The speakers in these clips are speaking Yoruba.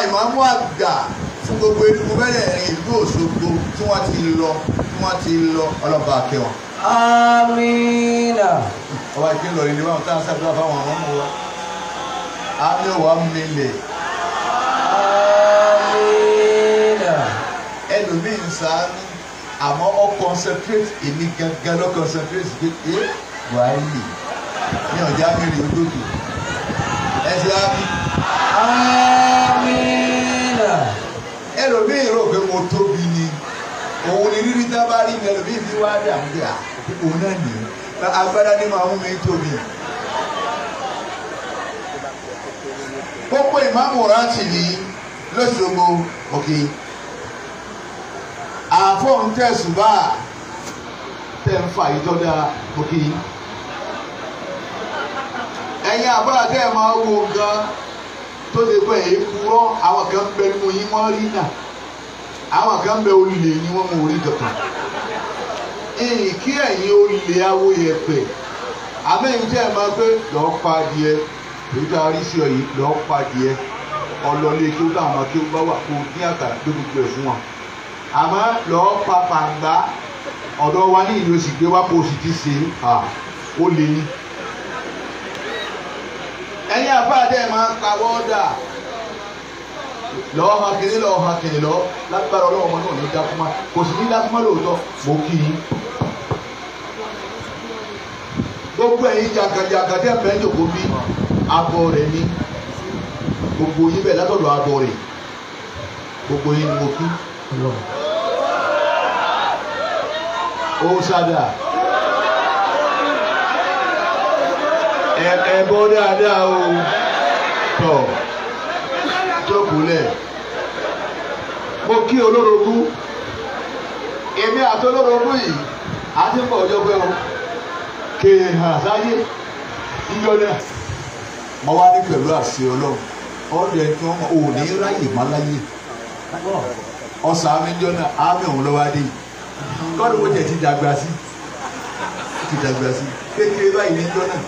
ìmáàmù àgbà fún gbogbo enugu mẹ́rẹ̀ẹ̀rin ìlú Òṣogbo tí wọ́n ti lọ tí wọ́n ti lọ ọlọ́ba akẹ́wọ̀n. Amina. ọba ìpínlẹ̀ ìlú wọn táwọn sábà fáwọn àwọn ọmọ wa á ní òwà mílẹ̀ Amina. ẹlòmíì ń sáánú àmọ́ ọ concentrate èmi gangan lọ concentrate pé ẹ wàhálì ní ọjà mẹ́rin olódò ẹ ṣe á bí Amina. ẹlòmíì rò pé mo tóbi ni òun ni rírí tá a bá rí ni ẹlòmíì fi wá dà mí à òun náà nìyí agbádá ni màá mú mi tóbi. gbogbo ìmáàmù rántí ni lọ́sọ̀gbọ̀ òkè àfọ̀n tẹ̀sùbà tẹ̀ ń fa ìtọ́jà òkè ẹ̀yin àbúrò tẹ́ ẹ̀ máa wo gan tó ṣe pé èyí kúrọ́ àwọn kan bẹ nínú yín wọ́n rí náà àwọn kan bẹ olè ni wọ́n mú orí kankan ìyìn kí ẹ̀yin olè awo yẹpẹ̀ àmẹ́yìn tẹ́ ẹ̀ máa pé lọ́ọ́ pa adìẹ èyí tá a rí sí ọ yìí lọ́ọ́ pa adìẹ ọlọ́lé kí ó bá àwọn kí ó bá wà kó ní àkàrà tó gbogbo ẹ̀ fún wọn àmọ́ lọ́ọ́ pa pàǹgbá ọ̀dọ̀ wa ní ìlú òsì gbé wá kó o sì ti ṣe à ó lè ní. ẹ̀yin àfáàdé ẹ̀ máa ń pa wọ́ọ́dà lọ́ọ́ han kìnìún lọ́ọ́ han kìnìún lọ́ọ́ lágbára ọlọ́wọ́ ọmọ náà ní dákúmá kò sì ní dákúmá lóòótọ́ mo kí i. gbogbo ẹ̀yin jàǹkàjàǹkà tẹ́ fẹ́ jòkó bí abọ́ rẹ̀ ní gbogbo yín bẹ́ẹ̀ látọ̀dọ̀ abọ́ rẹ̀ gbogbo yín ni mo kí. ó sádà ẹ ẹ bọ́ dáadáa o tọ̀ jókòó lẹ̀ mo kí olórogún èmi àti olórogún yìí a ti ń bọ̀ ọjọ́ pé o kéè hàn sáyé yíyọ náà mo wá ní pẹ̀lú àṣẹ ọlọ́run ọ̀dọ̀ ẹ̀ tí wọ́n mọ̀ ò ní ráyè má láyè ọ̀sán amíjọ́ náà ámì òun lọ́wọ́ adé yìí kọ́ni mo jẹ̀ ti dàgbà sí ti dàgbà sí kékeré báyìí níjọ́ náà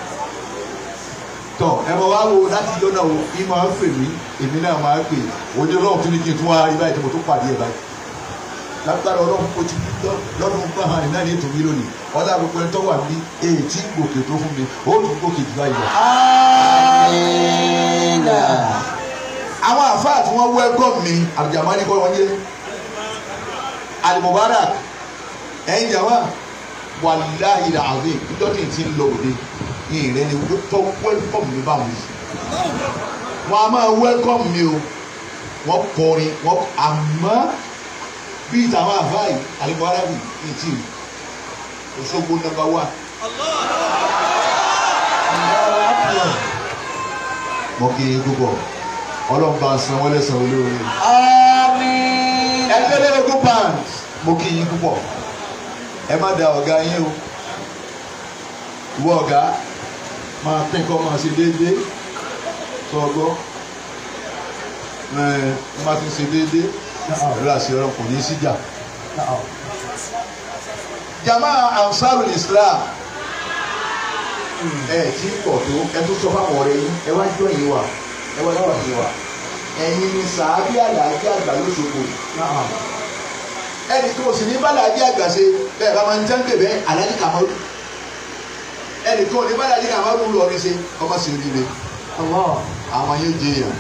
tọ ẹ mọ wá wo láti yọ náà o kí máa ń pè mí èmi náà máa ń pè ojú ọlọ́run tún ní kí n tún wá rí báyìí tí mo tún pàdé ẹ̀ báyìí lágbára ọlọ́run kò ti lọ́dún gbọ́n hàn ní náà ní ètò mi lónìí ọ̀dà gbogbo ẹni tó wà ní èyí tí gòkè tó fún mi ó tún gòkè jù báyìí lọ. Amina. àwọn àfáà tí wọ́n wẹ́gọ̀ mi àjàmánì kọ́ wọn yé alimubarak ẹ̀yin jàmá wàláhì làzim ìjọ́tì ti ń lọ òde yìí rẹ ni tó wẹ́lkọ̀m mi bá wọn yìí wọn a máa wẹ́lkọ̀m mi o wọ́n kọrin wọ́n àmọ́ bíi tàwọn àfáà yìí alimubarak yìí ti Òṣogbo nọ́mbà wà. mo kì í gbogbo ọlọ́run bá san wọ́n lẹ́sàn-án olóore Amina. ẹgbẹ́lẹ́gbẹ́ band mo kí yín púpọ̀ ẹ má da ọ̀gá yín o ìwọ ọ̀gá máa pín kọ́ máa ṣe déédéé tó ọgbọ́ ẹ má ti ṣe déédéé pẹ̀lú àṣẹ ọ̀rọ̀ kò ní í síjà. jama ansarul islam ẹ tí ń pọ̀ tó ẹ tó sọ fáwọn ọ̀rẹ́ yín ẹ wá jọ yín wa ẹ wá jọ yín wa ẹ̀yin ni sàábí àlàájì àgbà lóṣogbo ẹnì kan ò sì ní bàlàjì àgbà ṣe bẹ́ẹ̀ bá máa ń jẹ́ ń bèbẹ́ àlàájì kàmọ́rù ẹnì kan ò ní bàlàjì kàmọ́rù lọrin ṣe ọmọ sì rí le Allah. àwọn yóò jẹ yàn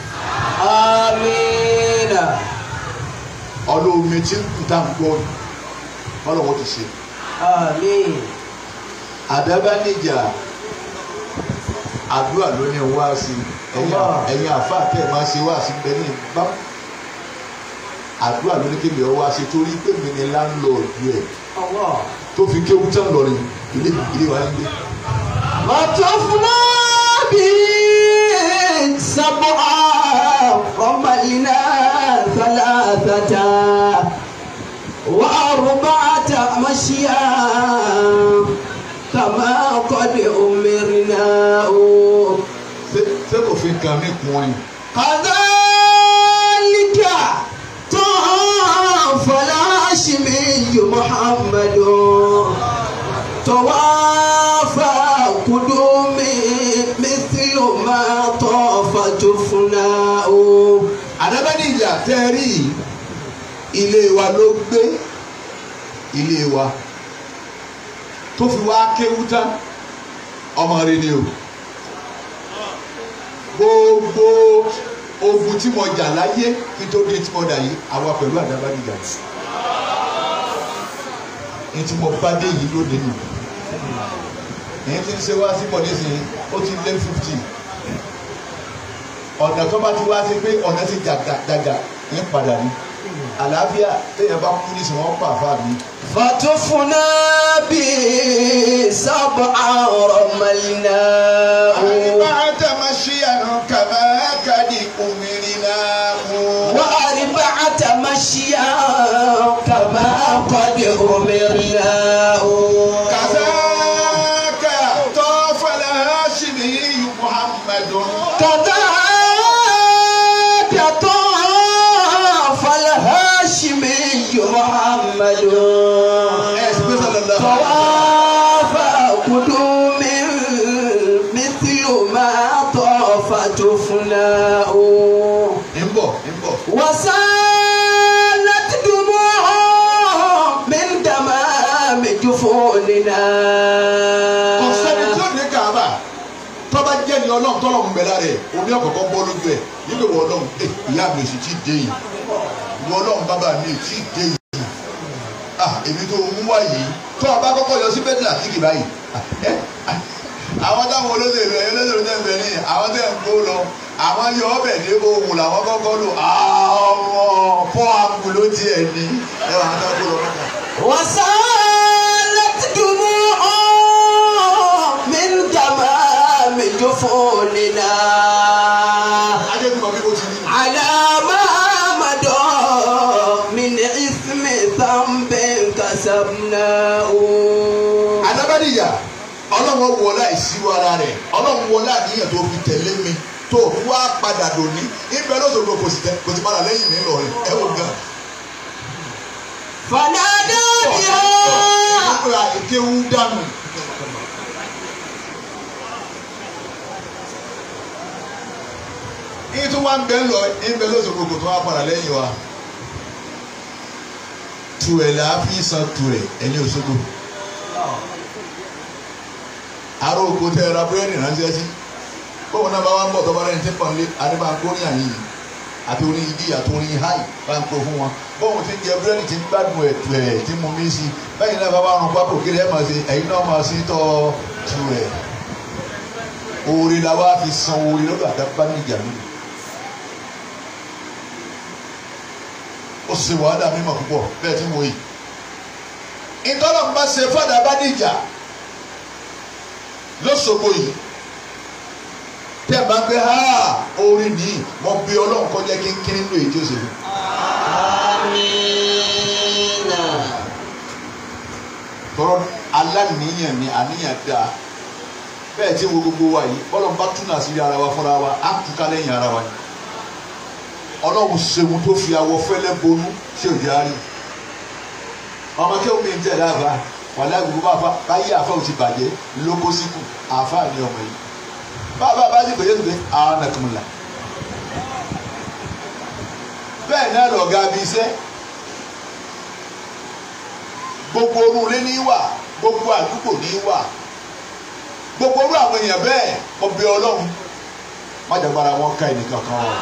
Amina. ọlọ́ọ̀mẹ tí ń kú tá à ń gbọ́ ni ọlọ́wọ́ ti ṣe Amin. àdábánijà àdúrà ló ní wá sí ẹ̀yin Allah. ẹ̀yin àfáà tẹ̀ máa ṣe wá sí bẹ́ẹ̀ ní bá àdúrà ló ní kébì ọ wá sí torí pé mi ni láńlọ́ọ̀dù ẹ̀ Allah. tó fi kéwú tán lọ́rin ilé ilé wa ń gbé. وطفنا به سبعا رمينا ثلاثة وأربعة مشيا كما قد أمرنا ṣé ṣé kò fi nǹkan mi kún ni. كذلك طاف الهاشمي محمد توافى قدومي مثل ما طاف جفناء àdábẹ́nìjà tẹ́ ẹ rí yìí ilé wa ló gbé ilé wa tó fi wá kéwú tán ọmọ rẹ ni o gbogbo ogun tí mo jà láyé kí tó dé tí mo dà yìí àwa pẹ̀lú àdábẹ́nìjà ní tí mo bá dé yìí lónìí nù èyí tí ń ṣe wá sí bọ̀ nísìnyí ó ti lé fifty ọ̀nà tó bá ti wá sí pé ọ̀nà ti jàgàjàgà ní padà ní àlàáfíà téèyàn bá kú nísìnyí wọ́n pa àfa mi. فتفنا بسبعا رملناه àyíká àtàmásíyà kàmá kàdí òmìnira mú. وأربعة مشيا كما قد أمرناه kàzákà tọ́fàlà hásìmì muhammadun. كذاك طاف الهاشمي محمد طواف قدوم مثل ما طاف جفناء ń bọ̀ ń bọ̀. وسالت دموع من دمام جفوننا ọ̀sẹ́ni tí ó ní kàába tọ́ba jẹ́ ni ọlọ́run tọ́lọ̀ ń bẹ lára ẹ̀ omi ọ̀kọ̀ọ̀kan bọ́ lójú ẹ̀ nígbà wọ ọlọ́run ẹ ìyá mi ò sì tí ì dé yìí wọ ọlọ́run bàbá mi ò tí ì dé yìí ah èmi tó ń wá yìí tó o bá kọ́kọ́ yọ sí bẹ́tẹ̀ àtìkì báyìí ah, ẹ, ah, àwọn táwọn olóṣèlú ẹ olóṣèlú tẹ̀ ń bẹ ní àwọn tẹ̀ ń kó lọ àwọn yọ ọbẹ̀ ní ohun làwọn kọ́kọ́ lò àwọn fọ́ àgùn ló tiẹ̀ ní ẹ wà á dá kó lọ mọ́ta. وسالت دموع من دمام جفوننا ajẹ́ bí mo bí mo ti ní. على ما مضى من إثم ذنب كسبناه adábàdìyà ọlọ́run wọlé àìsíwọ ara rẹ̀ ọlọ́run wọlé àníyàn tó fi tẹ̀lé mi tó fi wá padà dòní ibẹ̀ lọ́sọ̀rọ̀ kò sì tẹ kò sì padà lẹ́yìn mi lọ́rẹ̀ ẹ wò gan. فنادى بها ọ̀pọ̀ àkéwú dànù. ní tí wọ́n bẹ̀ ń lọ ibẹ̀ lọ́sọ̀rọ̀ kò tó wá padà lẹ́yìn wa. tu ẹ̀ là á fi san tu ẹ̀ ẹni Òṣogbo. aró oko tẹ ẹ ra búrẹ́dì ránṣẹ́ sí bóun náà bá wá ń bọ̀ tọ́ba rẹ̀ ń tẹ́pọ̀ nílé adébáńkórí àyìn àti orin ìdí àti orin háì bá ń kó fún wọn bóun ti ń jẹ búrẹ́dì tí ń gbádùn ẹ̀tù ẹ̀ tí mo mí sí bẹ́ẹ̀ náà bá wà rún pápó kiri ẹ̀ máa ṣe ẹ̀yin náà máa sí tọ́ tu ẹ̀ oore la wá fi san oore lọ́dọ̀ àdábá níjà lónìí ó sì wàhálà mímọ̀ púpọ̀ bẹ́ẹ̀ tí mo yìí ìtọ́lọ̀ ń bá ṣe fọ́dà bá níjà lọ́sọ̀gbọ̀ yìí tẹ́ ẹ bá gbé ha orin nìyí mo bí ọlọ́run kọjá kínkínní nínú èyí tí ó ṣe fún. آمين tọrọ aláníyàn ni àníyàn dáa bẹ́ẹ̀ tí wo gbogbo wa yìí ọlọ́run bá túnà sí ara wa fúnra wa á túká lẹ́yìn ara wa ni ọlọ́run ṣeun tó fi awọ fẹ́lẹ́ bonú ṣé ò jẹ́ àárín ọmọ kí omi ń tẹ̀lé àfa wàlẹ́ àgùkù bá fa báyé àfa ò ti bàjẹ́ lóko síkù àfa ni ọmọ yìí bàbá bá ti pèsè pé àwọn nàkùnmùlà bẹ́ẹ̀ náà lọ̀gá bí iṣẹ́ gbogbo orú ilé ní wà gbogbo àdúgbò ní wà gbogbo orú àwọn èèyàn bẹ́ẹ̀ ọbẹ̀ ọlọ́run má jàgbára wọn ká ẹnìkan kan wọn.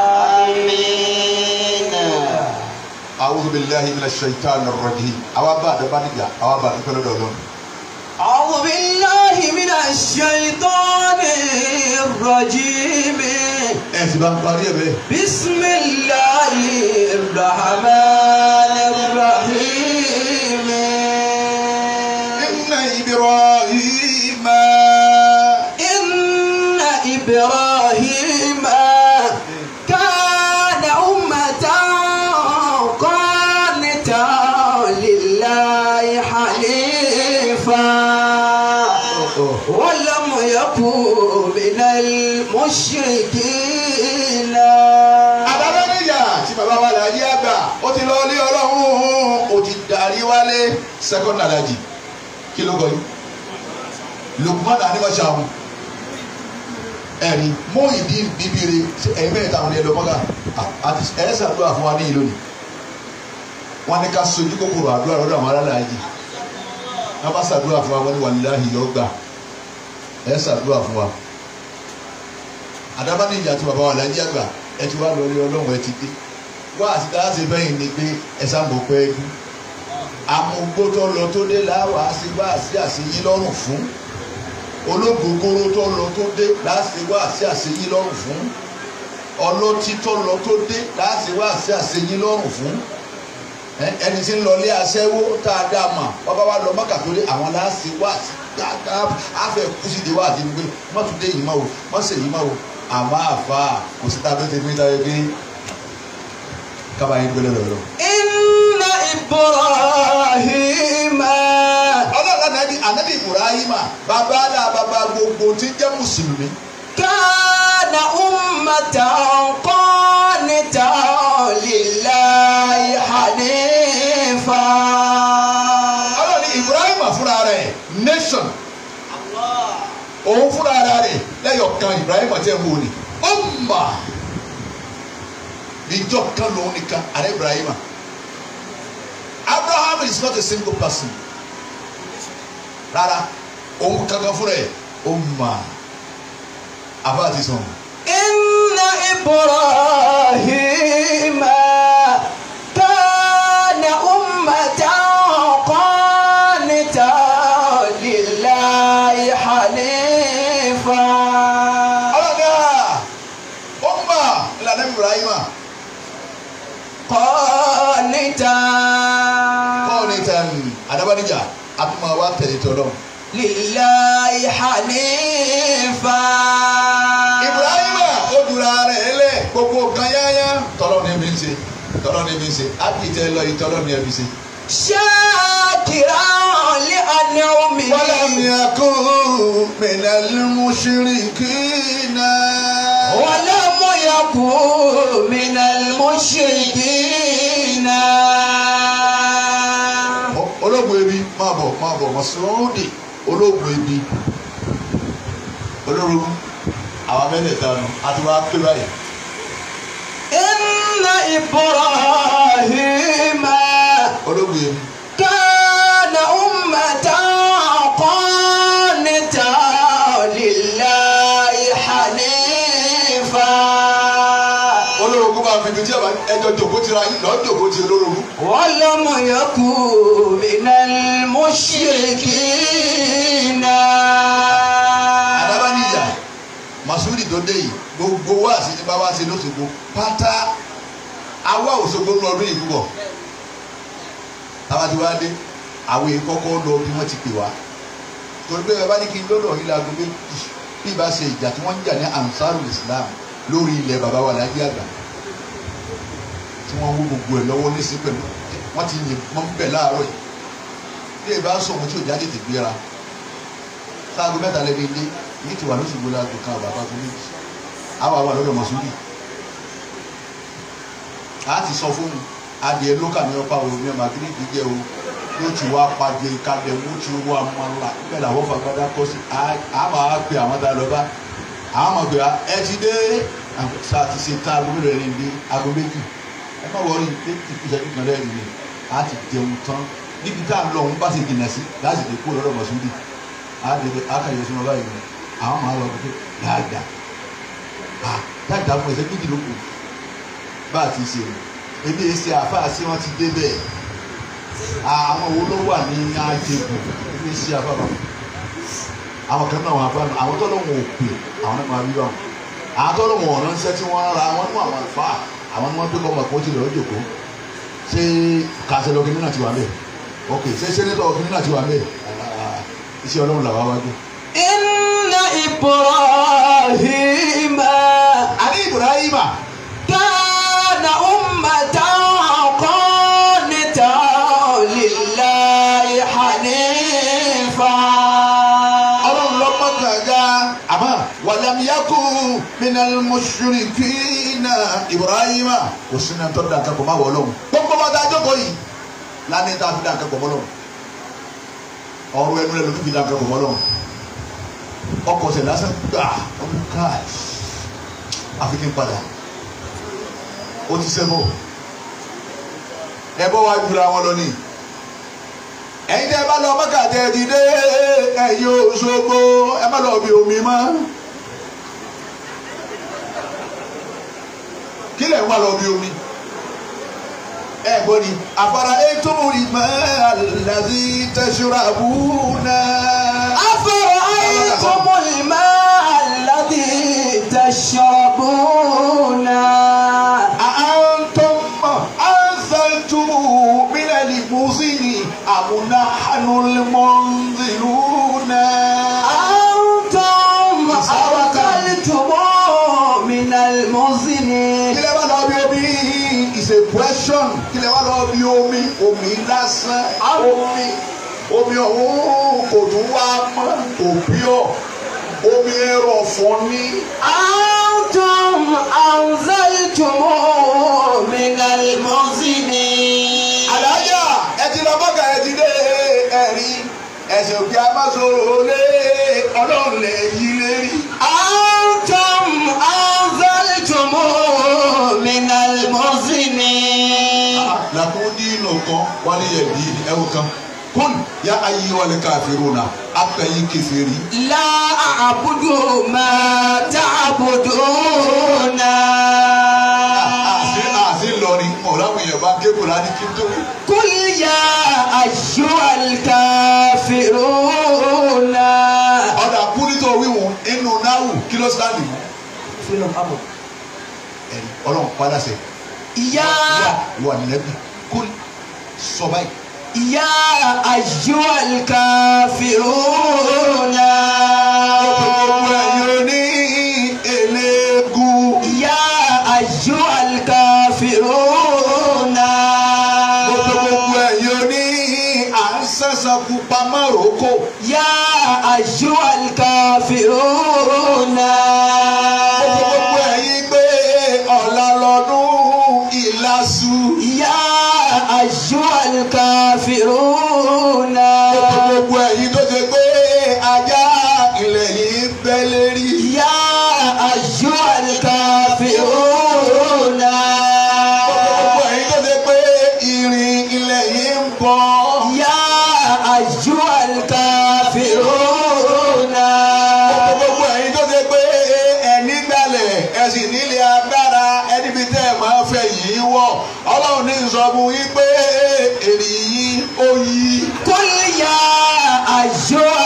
آمين a'udhu billahi minash shaitani rrajim àwa bá àdọ́bá níjà àwa bá àdúgbò lọ́dọ̀ ọlọ́run. أعوذ بالله من الشيطان الرجيم ẹ sì bá ń parí ẹ bẹ́ẹ̀. بسم الله الرحمن الرحيم inna ibrahima إن إبراهيم كان أمة قانتا لله حنيفا ولم يكن من المشركين àdọ́bá níjà tí bàbá wa làjí àgbà ó ti lọ ilé ọlọ́run ó ti darí wálé second alaji kí ló kọ yìí Lukman animashahu ẹ̀rí mú ìdí bíbí re ẹ̀yin mẹ́ta àwọn ẹ̀dọ́ mọ́gà àti ẹ ṣàdúrà fún wa ní ìlú ni wọn ní ká sojú kòkòrò àdúrà lọ́dọ̀ àwọn alálàájì wọn bá ṣàdúrà fún wa wọn ní wàlúùláhì yọ gbà ẹ ṣàdúrà fún wa àdábá ní ìjà tí bàbá wa lájí àgbà ẹ ti wá lórí ọlọ́run ẹ ti dé wá àti tá a ṣe bẹ́yìn ni pé ẹ sáàmù pẹ́ ẹ́ dún amúgbó tó lọ tó dé láwà á sí wá sí àṣeyín lọ́rùn fún olóògbógóró tó lọ tó dé láti wá sí àṣeyín lọ́rùn fún ọlọ́tí tó lọ tó dé láti wá sí àṣeyín lọ́rùn fún ẹni tí ń lọ ilé aṣẹ́wó tá a dá mà wọ́n bá wá lọ mọ́kà tó dé àwọn láti wá sí dáadáa àfẹ́ kú sí ìdíwọ́ àti gbé mọ́tò dé yìí mọ́ o mọ́sẹ̀ yìí mọ́ o àmọ́ àfa kò sí tábìlì tèmi táyé pé kábàáyé gbélé lọ́rọ̀. Inna Ibrahima. ọlọ́run anabi anabi ibrahima bàbá dá bàbá gbogbo tí ń jẹ́ mùsùlùmí. Kana ummatan qanitan lillahi hanifa. ọlọ́run ní ibrahima fúnra rẹ̀ nation òun fúnra rẹ̀ lẹ́yọ̀ kan ibrahima tẹ́ ń wò ní umma ìjọ kan lòun nìkan àrẹ ibrahima abraham is not a single person rárá òun kankan fúnra ẹ̀ umma àbá àti sọ̀rọ̀. Inna Ibrahima kana ummatan qanitan lillahi hanifa. ọlọ́dà umma ìlànà ibrahima Qanitan kọ́ọ̀nì tán adabanija atuma wa tẹ̀lé tọ́lọ́. lillahi hanifa. ibrahima ó dura rẹ̀ lẹ̀ gbogbo kan yáyá tọ́lọ́ ní bí ń ṣe tọ́lọ́ ní bí ń ṣe ábìtẹ́ lọ yìí tọ́lọ́ ní ẹbí ṣe. shakiran li an'amihi. ولم يكن من المشركين ولم يكن من المشركين ológun ebi máa bọ̀ máa bọ̀ mọ̀sùlùmí ológun ebi olórogún àwọn mẹ́tẹ̀ẹ̀ta nù àti wàá pé báyìí. إن إبراهيم ológun ebi كان أمة قانتا لله حنيفا olórogún máa fi ibi tí àbá ẹjọ́ jòkó tira yín lọ́ọ́ jòkó ti olórogún. ولم يكن من المشركين àdábáníyà masudi tó dé yìí gbogbo wa sí ní bàbá ṣe lóṣogbo pátá awa òṣogbo ń lọ ọdún yìí púpọ̀ tábàtí wá dé àwọn èèyàn kọ́kọ́ lọ bí wọ́n ti pè wá torí pé bàbá ní kí n lọ́dọ̀ yìí láago méjì bí ìbá ṣe ìjà tí wọ́n ń jà ní ansarul islam lórí ilẹ̀ bàbá wa lájí àgbà tí wọ́n wó gbogbo ẹ̀ lọ́wọ́ lẹ́sìn pẹ̀lú wọ́n ti yìn wọ́n bẹ̀ láàárọ̀ yìí bí ìbá sọ̀rọ̀ tí ò jáde tètè gbéra sáago mẹ́ta lẹ́ni ilé ní ti wà lóṣùgbò láago kan àbàbà tó méjì àwọn àwọn àlọ́dọ̀ mọ̀súlì a ti sọ fún un adìẹ lókà ní ọpa òun ní ọmọ agídí jẹ o yóò ti wá pàdé kalẹ̀ wọ́n ti wá mọ́ra bẹ́ẹ̀ làwọn fagbádá kọ́ sí a máa pe àwọn tá a lọ bá àwọn máa pe ẹ ti dé sa ti ṣe tá aago mélòó ẹni dé aago méjì ẹ má wọrí pé ìṣẹ́jú kan lẹ́yìn ni a ti jẹun tán níbi tá a lọ òun bá ti jìnnà sí láti lè kó lọ́dọ̀ mọ̀súlì àdèdè akayọ sínú ọba yìí àwọn máa lọ pé dáadáa ah dáadáa fún ẹsẹ méjì ló kù bá a ti ṣe o ebi ẹsẹ àfáà sí wọn ti dé bẹ́ẹ̀ àwọn wo ló wà ní àjẹkù ebi ẹsẹ àfáà àwọn kan náà wọn àfáà àwọn tó lọ́wọ́ òpè àwọn náà máa rí wọn àwọn tó lọ́wọ́ ọ̀rọ̀ ńṣẹ́ tí wọ́n ra wọn nú àwọn àfáà àwọn ni wọ́n pé kọ́ ọmọ kan ó ti lọ́ọ́ jòkó ṣé kàṣẹ́lọ́ kìnìún náà ti wà mẹ́ẹ̀ ok ṣé sẹ́nẹ́tọ̀ kìnìún náà ti wà mẹ́ẹ̀ iṣẹ́ ọlọ́run làwa wájú. إن إبراهيم àní ibrahima كان أمة قانتا لله حنيفا ọlọ́run lọ mọ́kànjá àmọ́ wàlámiyàkú minal mushrikina ibrahima kò sínú ẹni tó dá nǹkan pọ̀ má wọ̀ ọlọ́run gbogbo bá dáa jókòó yìí lánàá tá a fi dá nǹkan pọ̀ mọ́ ọlọ́run ọ̀rọ̀ ẹnu rẹ̀ ló fi dá nǹkan pọ̀ mọ́ ọlọ́run ọkọ̀ ọ̀sẹ̀ lásán gbà ọdún káàdì àfikín padà ó ti ṣẹbọ ẹbọ wa jura wọn lọ ní ẹ̀yin tẹ́ bá lọ mọkàtẹ dìde ẹ̀yin Òṣogbo ẹ má lọ bí omi mọ́ kí lẹ ń wá lọ bí omi ẹ gbọ́ ni àfàrà ètò ìmọ̀ àlàzí tẹ̀síra bùnà. أفرأيتم الماء الذي تشربون أأنتم أنزلتم من المزن أم نحن المنزلون أنتم أنزلتم من المزن kílẹ̀ wá lọ bí omi is a question kílẹ̀ wá lọ bí omi omi lásán omi omi ọ̀hún kò tún wá mọ́ kò bí ọ̀ omi ẹ̀rọ fún ní. أنتم أنزلتم من المزن àlàyé ẹ ti lọ bọ́gà ẹ ti dé ẹ̀rí ẹ̀sìn òkè amásòrò lé ọlọ́run lè yí lérí. أنتم أنزلتم من المزن làkún dínú kan wálé yẹ bí ẹwù kan kún yá ayé wálé káfíìrún náà apẹ̀yìn kẹfìrí. لا أعبد ما تعبدون àti àti lọrin ọ̀làwọn èèyàn bá ké kúrò ní kí n tó wí. قل يا أيها الكافرون ọ̀dà kúrítọ̀ wíwọ̀n inú náwù kí ló sáà nìyí. ẹ̀rí ọlọ́run padà sẹ̀. يا wà nẹ́bí kún sọ báyìí. يا أيها الكافرون gbogbo ẹ̀yin ní eléégún. يا أيها الكافرون gbogbo ẹ̀yin ní à ń sẹ́sàn pupa márùkù. يا أيها الكافرون gbogbo ẹ̀yin gbé ọ̀la lọ́dún ìlàsù. يا أيها الكافرون gbogbo ẹ̀yin tó ṣe pé ajá ilẹ̀ yìí bẹ́ lérí. يا أيها الكافرون gbogbo ẹ̀yin tó ṣe pé irin ilẹ̀ yìí ń bọ̀. يا أيها الكافرون gbogbo ẹ̀yin tó ṣe pé ẹni gbalẹ̀ ẹ̀sìn nílé agbára ẹni bíi tẹ́ ẹ̀ máa fẹ́ yìí wọ̀ ọlọ́run ní ìsọ̀bù yìí pé èrì yìí ó yí. قل يا أيها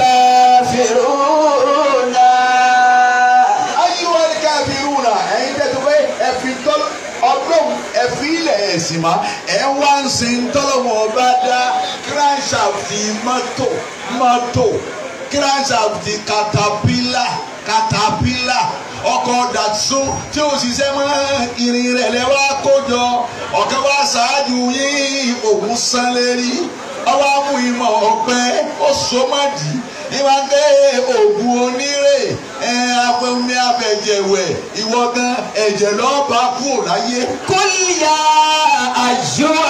الكافرون ayíwá ní káfíìrù rà ẹ̀yin tẹ́tù pé ẹ̀fí tọ́lọ́ ọdún ẹ̀fí ilẹ̀ ẹ̀sìn má ẹ̀ wá ń sin tọ́lọ́mọ ọba dá kíráṣàfì mọ́tò mọ́tò kíráṣàfì katapila katapila ọkọ̀ dàtún tí ó ṣiṣẹ́ mọ́ irin rẹ̀ lẹ́wọ́ kójọ ọ̀kẹ́ wá ṣáájú yín òun sán lérí ọwọ́ mú ìmọ̀ ọ̀pẹ ó so mọ́dì ìwà ń gbé oògùn onírè ẹ afẹ́mi afẹ́jẹ̀wẹ̀ ìwọ gan ẹ̀jẹ̀ lọ́ọ́ bá kú láyé. قل يا أيها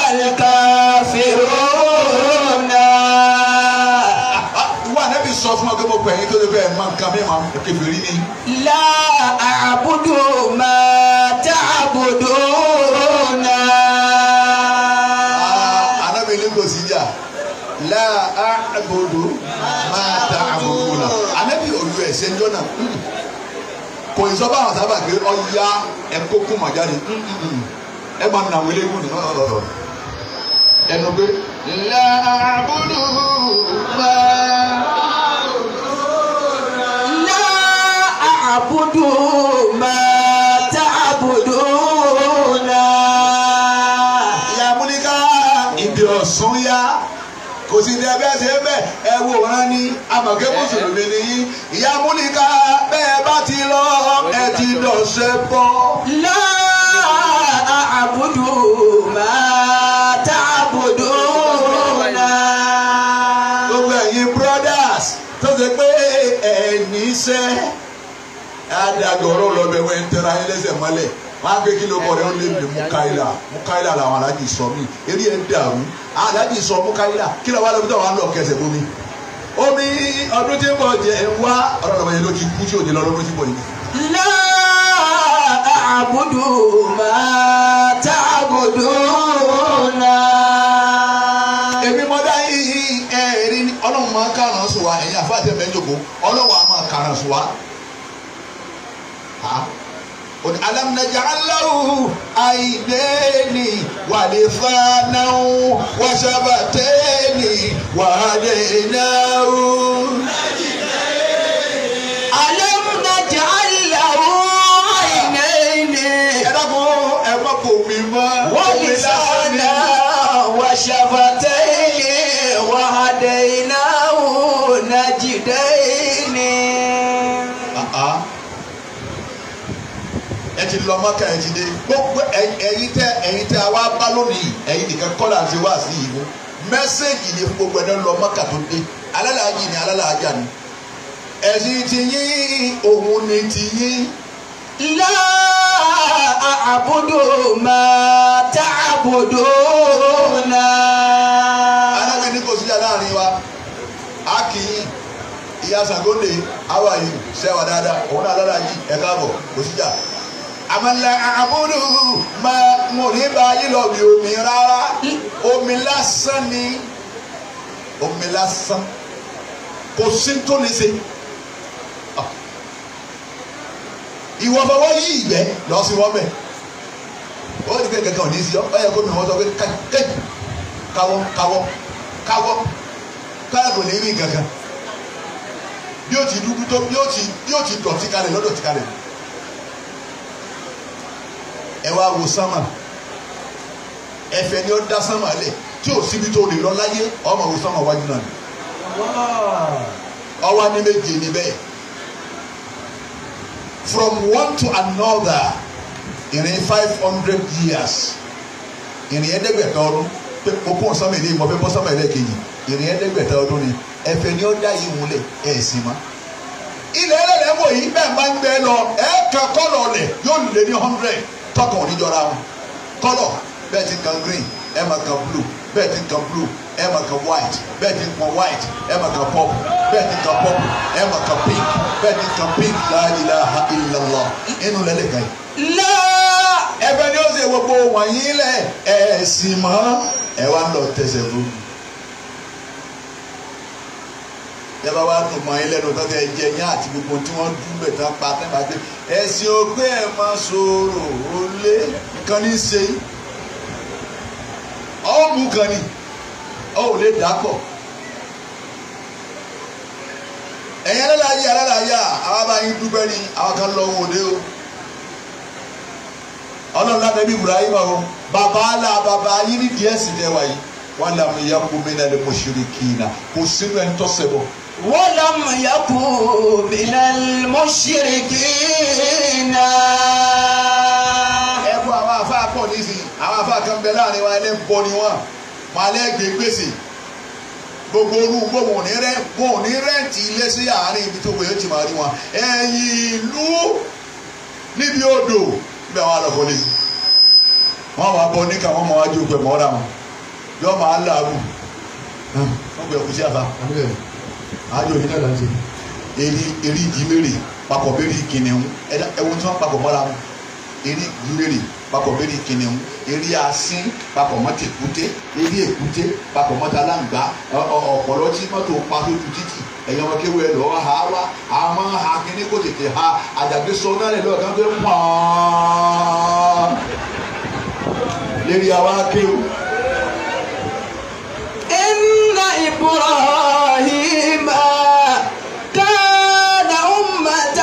الكافرون ìwọ ànábì sọ fún ọ pé mo pè yín tó lè bẹ́ẹ̀ máa ń kan mí máa ń kébìrì ní. لا أعبد ما تعبدون ànábì ní kò sí jà la àbòdò máa ta àbòdò náà ànábì olú ẹ̀sẹ̀ ńjọ́ náà kò ní sọ báwọn sábà pé ọya ẹ̀kọ́ kún mọ̀ jáde ẹ máa nà wọlé gùn nínú ọ̀rọ̀ ẹnu pé la àbòdò máa. لا أعبد ما تعبدون ìyá múlíká ìdí ọ̀sán yá kò sí ní ẹgbẹ́ ṣe bẹ́ẹ̀ ẹ wo wọn ní amọ̀kẹ́ mùsùlùmí ni yín ìyá múlíká bẹ́ẹ̀ bá ti lọ ẹ ti dọ̀ṣẹ́ bọ́. لا أعبد ما تعبدون gbogbo ẹ̀yin brothers tó ṣe pé ẹ̀ẹ́nì iṣẹ́ adagọ̀rọ̀ lọ́bẹ̀ wẹ̀ ń tẹ́ra yín lẹ́sẹ̀ mọ́lẹ̀ wọ́n á gbé kí ló bọ̀ rẹ̀ ó lé mi mukaila mukaila làwọn alájì sọ mí eré ẹ̀ ń dàrú alájì sọ mukaila kí ló wá lọ́bi tó wà ń lọ kẹsẹ̀ bómi omi ọdún tí ń bọ̀ jẹ́ ń wá ọ̀rọ̀ lọ́wọ́ yẹn ló ti kú tí ò ní lọ lọ́dún tí ń bọ̀ yìí. لا أعبد ما تعبدون èmi mọ dá yìí ẹ rí ni ọlọ́run máa ń kàrán sùn wá ẹ̀yin àfáàtì ẹ̀mẹ́ jòkó ọlọ́run á máa kàrán sùn wá. òní alámúnájà aláwù àìdéènì wàlífàánáwù wàṣàbàtẹ́ẹ̀nì wàhádẹ́ẹ̀náwù. ألم نجعل له عينين ẹ dákun ẹ má kò mí mọ́ ولسانا وشفتين وهديناه نجدين Ah. ẹ ti lọ mọ́kà ẹ ti dé gbogbo ẹ- ẹ̀yin tẹ ẹ̀yin tẹ àwa bá lónìí ẹ̀yin nìkan kọ́lá ti wá sí ìbò mẹ́sẹ̀gì ni fún gbogbo ẹ̀dá lọ mọ́kà tó dé alálàájì ni alálàájà ni ẹ̀sìn ti yín òun ni ti yín لا أعبد ما تعبدون alága ní kò síjà láàrin wa a kì í ìyá sàgóńdè how are you sẹ́wà dáadáa òun náà alálàájì ẹ̀ káàbọ̀ kò síjà àmàlà àbúrò máa ń rí báyìí lọ bí omi rárá omi lásán ni omi lásán kò sí tó lè ṣe Ah. ìwọ fọwọ́ yí ìgbẹ́ lọ sí wọ́n bẹ̀ ó ti pé kankan ò ní í sí ọ ọ yẹ kó mi wọ́n sọ pé káì káwọ́ káwọ́ káwọ́ káyà kò ní rí kankan bí ó ti dúdú tó bí ó ti bí ó ti dọ̀tí kalẹ̀ lọ́dọ̀tí kalẹ̀ ẹ wá wo sánmà ẹfẹ ni ó dá sánmà lẹ̀ tí ò síbi tó lè lọ láyé ọmọ wo sánmà wájú náà ni ọwọ́ ní méje níbẹ̀ from one to another ìrìn five hundred years ìrìn ẹ̀ẹ́dẹ́gbẹ̀ta ọdún pé okun sánmà ilé ìmọ̀ fẹ́ bọ́ sánmà ilé kejì ìrìn ẹ̀ẹ́dẹ́gbẹ̀ta ọdún ni ẹfẹ ni ó dá yìí múlẹ̀ ẹ̀ sì má ilẹ̀ ẹlẹ́dẹ̀ wò yìí bẹ́ẹ̀ máa ń gbẹ lọ ẹ̀ kan kọ́lọ̀ lẹ̀ yóò lé ní hundred tọkàn oníjọra wọn kọ́lọ̀ bẹ́ẹ̀ ti kan green ẹ̀ máa kan blue bẹ́ẹ̀ ti kan blue ẹ̀ máa kan white bẹ́ẹ̀ ti kan white ẹ̀ máa kan purple bẹ́ẹ̀ ti kan purple ẹ̀ máa kan pink bẹ́ẹ̀ ti kan pink la ilaha illallah inú lẹ́lẹ̀ kan yìí لا ẹ̀fẹ̀ ni ó ṣe gbogbo wọ̀nyí lẹ̀ ẹ̀ sì mọ́ ẹ̀ wá ń lọ tẹsẹ̀ fún mi. yaba wa dùn mọ́ ilé ẹnu tọ́tẹ̀ jẹ yín àti gbogbo tí wọ́n dún bẹ̀ tán pa tẹ́ bá dé ẹ̀sìn ògbé ẹ̀ máa sọ̀rọ̀ ó lé nǹkan ní í ṣe yín ọ̀ mú kan ni ọ̀ ò lè dà pọ̀ ẹ̀yin alálàyé alálàyé àwọn abáyín dúpẹ́ ni àwọn kan lọ wò dé o ọlọ́run láti ẹbí ibrahim o bàbá àlà bàbá yín ní díẹ̀ sí lẹ́wà yìí wọn làwọn ìyá kú mi náà lè mọ ṣeré kìínà kò sínú ẹni tó ṣẹbọ. ولم يكن من المشركين ẹ kú àwọn afá pọ̀ nísìnyí àwọn afá kan bẹ láàrin wa ẹlẹ́ ń bọ ni wọn wọn alẹ́ gbé gbèsè gbogbo orú gbogbo wọn ò ní rẹ wọn ò ní rẹ́ǹtì ilé sí àárín ibi tó wòye ti máa rí wọn ẹ̀yìn ìlú níbi odò níbi àwọn àlọ́kọ́lé wọn wà bọ níkà wọn máa wájú pẹ̀ mọ́ra wọn yọ máa làágùn wọn gbẹ kú sí àfa àjò yìí náà láti eri eri ìdímèrè papọ̀ mẹ́rin kìnìún ẹ̀wọ̀n tí wọ́n papọ̀ mọ́ra wọn eri ìdímèrè papọ̀ mẹ́rin kìnìún eri asín papọ̀ mọ́ tèkúté eri èkúté papọ̀ mọ́ talangba ọ̀pọ̀lọ́ tí mọ́tò pa lójú títì ẹ̀yọ́ wọn kéwọ́ ẹ̀ lọ́ọ́ ha wá àwọn ha kíní kò tètè ha àdàgbé sọ náà lẹ̀ lọ́ọ̀ kan tó ń pọ́n lérí àwa kéwù. إن إبراهيم كان أمة